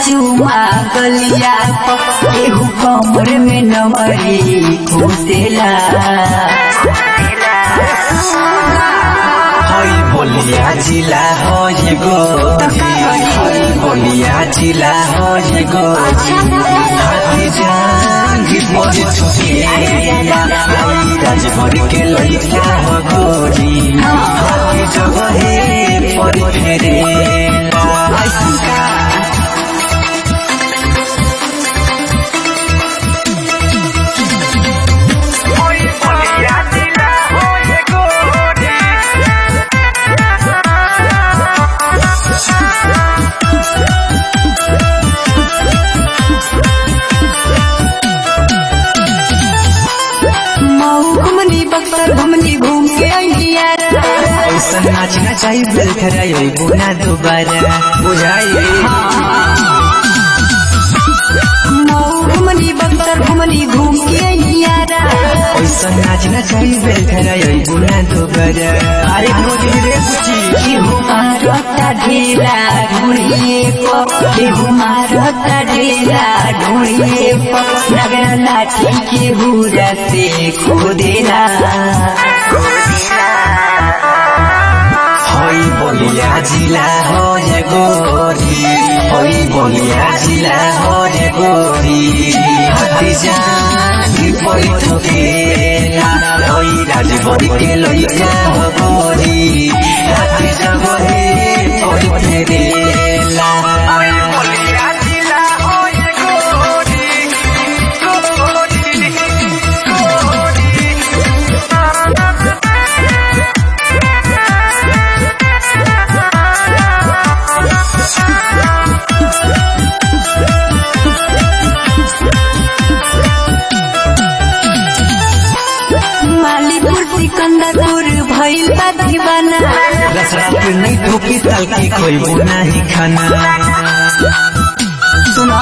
चुमा गलिया केहू कमर में नमरी घुसेला हई बोलिया जिला हई गोरी हई बोलिया जिला हई गोरी हाथी जांगी पर छुकेला हई राजभर के लइका हो गोरी हाथी जगहे पर फेरेला मऊ घुमनी बक्सर घुमनी घूम के अइलिया ऐसा नाचना चाहिए बेल खराई बुना दोबारा बुझाई मऊ घुमनी बक्सर घुमनी घूम के अइलिया ऐसा नाचना चाहिए बेल खराई बुना दोबारा अरे गोरी रे कुची केहू मारता ढेला ढूंढिए केहू मारता ढेला ढूंढिए नगरा लाठी केहू रसे खोदेला हई बोलिया जिला हो ये गोरी हई बोलिया जिला हो ये गोरी हाथी जानी पड़ी ठोकेला हई राजभर के लइका हो गोरी हाथी जगहे पड़ी फेरेला मालीपुर सिकंदरपुर भइल बा दीवाना रसरा पे नहीं ठोकी तलकी कोई बुना ही खाना सुनो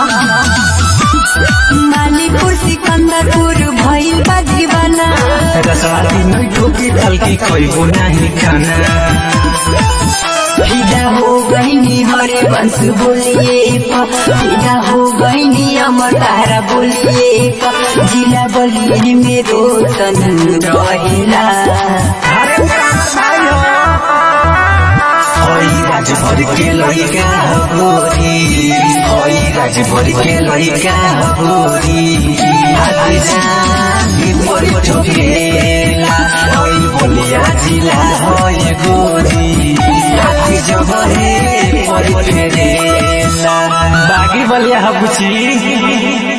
मालीपुर सिकंदरपुर भइल बा दीवाना रसवाती नहीं ठोकी तलकी कोई बुना ही खाना फिदा हो गईनी हरे वंश बोलिए प फिदा हो गईनी अमर तारा बोलिए प जिला बलिए में रोशन रहेला हई राजभर के लइका हो गोरी हई राजभर के लइका हो गोरी हाथी जानी पड़ी ठोकेला हई बोलिया जिला हई गोरी हाथी जगहे पड़ी फेरेला बागी बलिया बुची